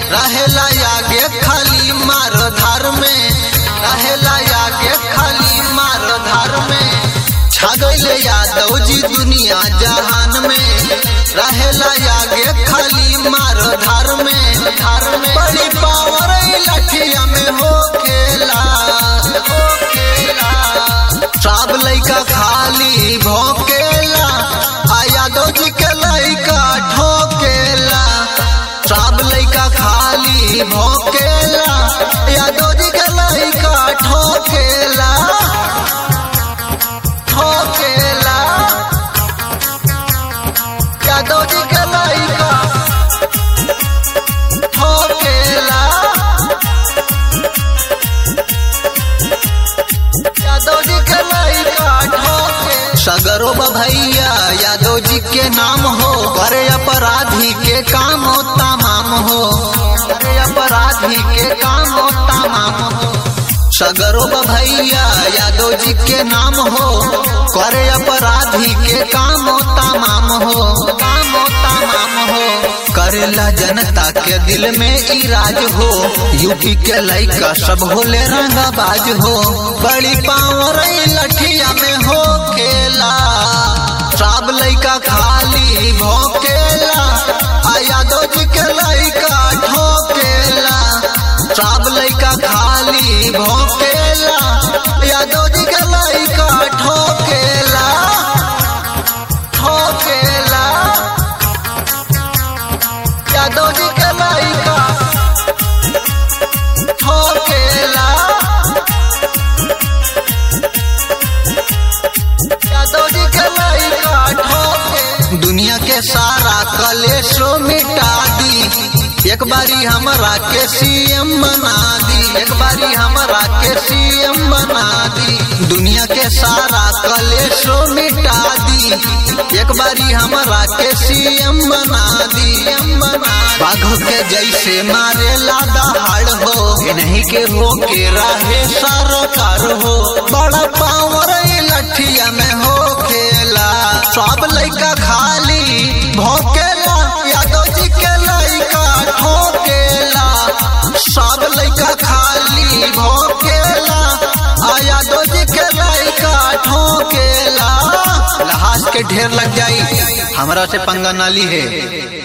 रहेला आगे खाली मार धार में रहेला आगे खाली मार धार में छगले यादव जी दुनिया जहान में रहेला आगे खाली मार धार में धार में बड़ी पावर लठिया में हो खेला हो खेला सब लइका खाली भोकेला आ यादव जी के लइका ठोकेला सब लइका खाली भोकेला यादव जी के लइका ठोकेला ठोकेला यादव जी के लइका ठोकेला यादव जी के लइका ठोके सगरो भैया यादव जी के नाम हो करे अपराधी के काम हो तमाम हो करे अपराधी के काम हो तमाम हो सगरो भैया यादव जी के नाम हो करे अपराधी के काम हो तमाम हो काम हो तमाम हो करेला जनता के दिल में इराज हो यूपी के लइका सब होले रंगाबाज हो बड़ी पावर लठिया में हो खेला सब लइका खाली भोकेला आ यादव जी के लइका ठोकेला सब लइका खाली भोकेला यादव जी के लइका ठोकेला ठोकेला यादव जी के लइका ठोकेला यादव जी के लइका ठोके दुनिया के सारा कलेशो मिटा दी एक बारी हमरा के सीएम बना दी एक बारी हमरा के सीएम बना दी दुनिया के सारा कलेशो मिटा दी एक बारी हमरा के सीएम बना दी बाघ के जैसे मारे लादा हाड़ हो नहीं के हो के राहे सरकार हो बड़ा पावर लठिया में हो खेला सब लइका खाली भोकेला यादव जी के लइका ठोकेला सब लइका खाली भोकेला आ यादव जी के लइका ठोकेला लहास के ढेर लग जाई हमरा से पंगा नाली है